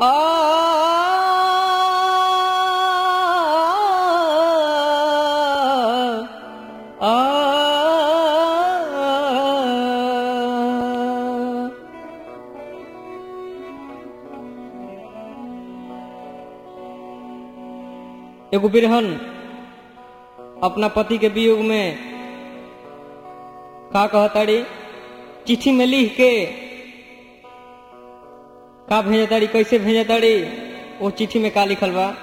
आ आ एगो बिरहन अपना पति के वियोग में का कहताड़ी चिट्ठी में लिख के का भेजताड़ी कैसे भेजताड़ी वो चिट्ठी में का लिखल बा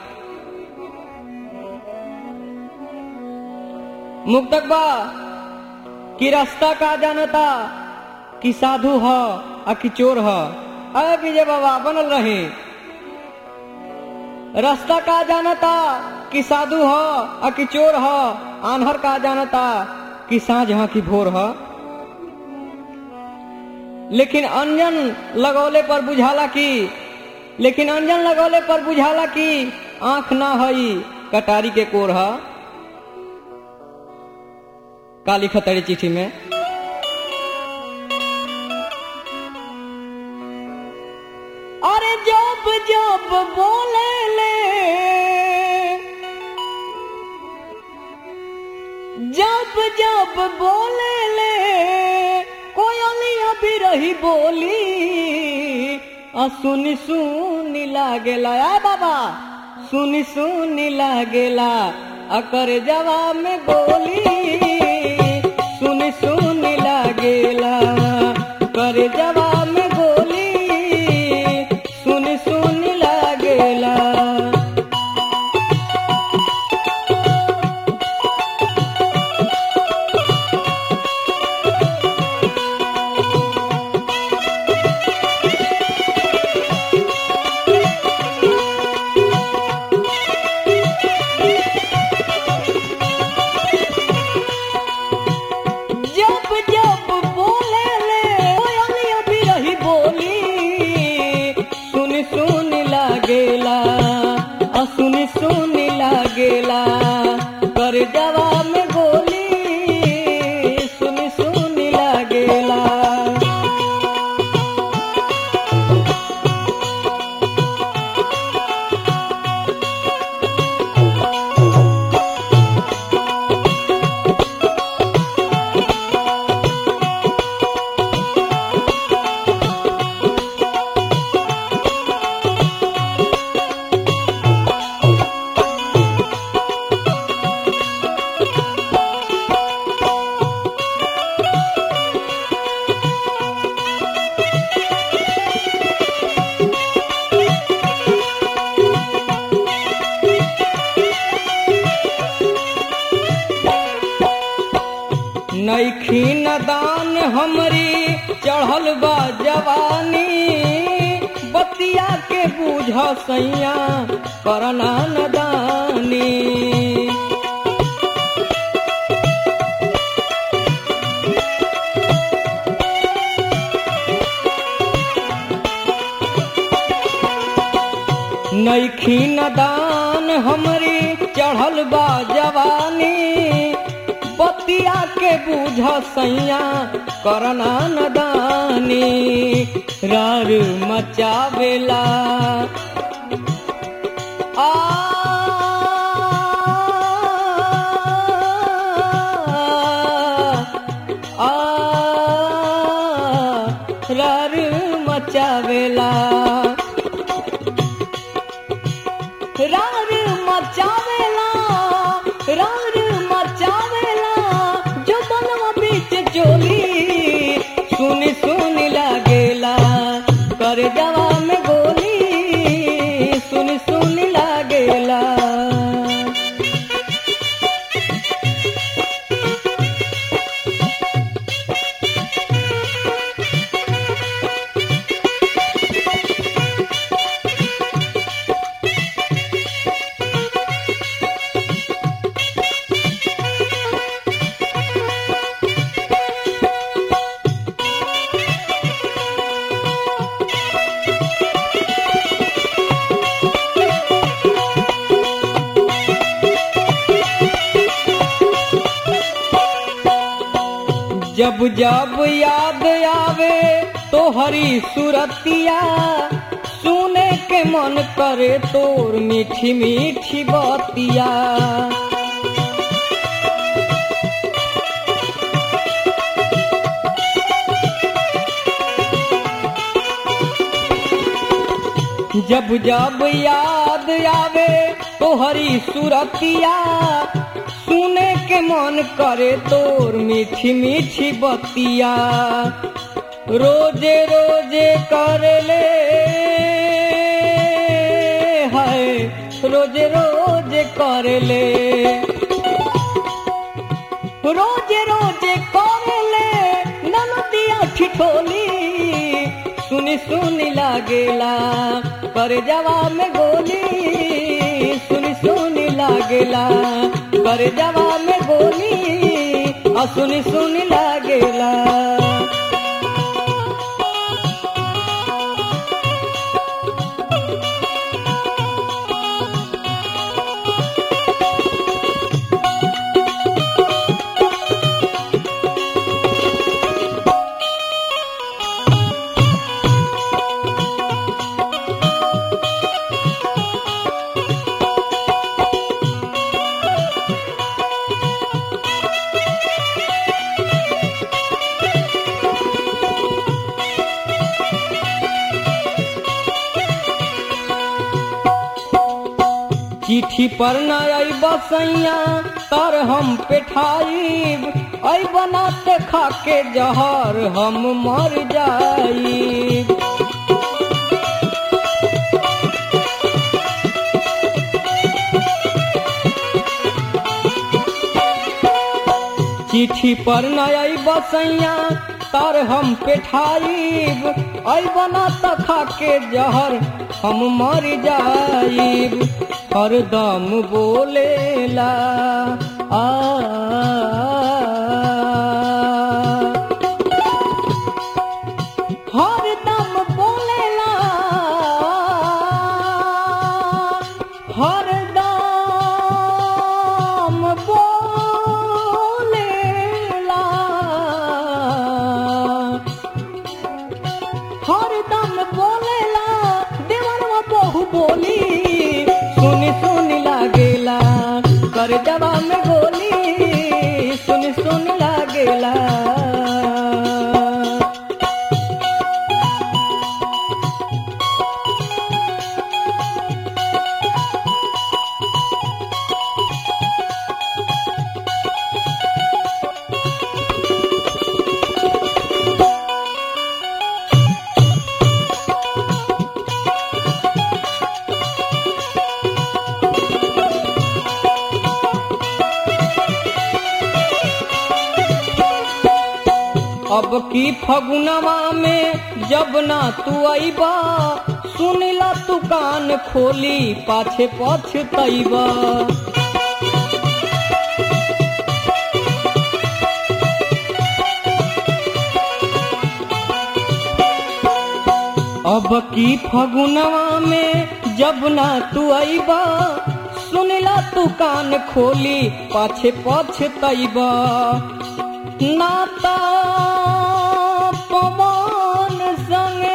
मुक्तक बा कि रास्ता का जानता कि साधु ह आ कि चोर ह अरे विजय बाबा बनल रहे रास्ता का जानता कि साधु ह आ कि चोर ह आन्हर का जानता कि साँझ ह कि भोर ह लेकिन अंजन लगौले पर बुझाला कि लेकिन अंजन लगौले पर बुझाला कि आंख ना हई कटारी के कोर ह काली खतरी चिट्ठी में अरे जब जब बोले ले जब जब बोले ले कोयलिया भी रही बोली आ सुनी सुनी लागेला आ बाबा सुनी सुनी लागेला अकर जवाब में गोली सुनी सुनी लागेला कर जवाब में गोली सुनी सुनी लागेला जब जब बोले ले कोयलिया भी रही बोली सुन सुन लागेला आ सुन सुन लागेला कर जवाब में गोली सुन सुन लागेला नैखी नदान हमरी चढ़ल बा जवानी बतिया के बूझ सैया करना नदानी नैखी नदान हमरी चढ़ल बा जवानी बतिया के बूझ सैया करना नदानी रार मचावेला आ आ रार मचावेला रार मचावेला रार मचावेला जो बनवा बीच चोली सुनी सुनी लागेला कर जवा में गोली सुनी सुनी लागेला जब जब याद आवे तो हरी सुरतिया सुने के मन करे तोर मीठी मीठी बतिया जब जब याद आवे तोहरी सुरतिया सुने के मन करे तोर मीठी मीठी बतिया रोजे रोजे कर ले हाय रोजे रोजे कर ले रोजे रोजे कर ले ननदिया ठिठोली सुनी सुनी लागेला कर जवा में गोली सुनी सुनी लागेला कर जवा में गोली आ सुनी सुनी लागेला चिट्ठी पर न आई बसैया तर हम पेठाइब आई बनाते खाके जहर हम मर जाइब चिट्ठी पर न आई बसैया तर हम पेठाइब आई बना त खाके जहर हम मर जाइब हरदम बोलेला आ हरदम बोलेला हरदम बोलेला हरदम बोलेला देवरवा बहु बोली सुनी सुनी लागेला कर जवा में गोली सुनी सुनी लागेला अब की फगुनवा में जब ना तू आईबा सुनिला तू कान खोली पाछे पछतैबा अब की फगुनवा में जब ना तू आईबा सुनिला तू कान खोली पाछे पछतैबा नाता पवन संगे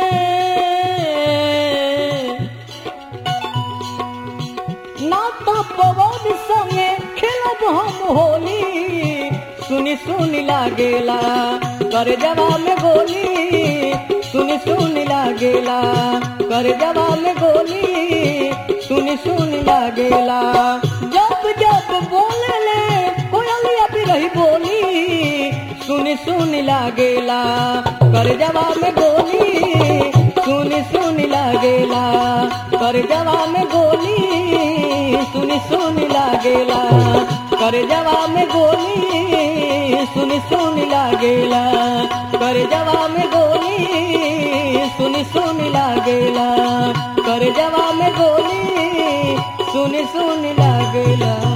नाता पवन संगे खेलब हम होली सुनी सुनी लागेला कर जवा में गोली सुनी सुनी लागेला कर जवा में गोली सुनी सुनी लागेला जब जब बोले कोयलिया भी रही बोली सुनी सुनी लागेला कर जवा में गोली सुनी सुनी लागेला कर जवा में गोली सुनी सुनी लागेला कर जवा में गोली सुनी सुनी लागेला कर जवा में गोली सुनी सुनी लागेला कर जवा में गोली सुनी सुनी लागेला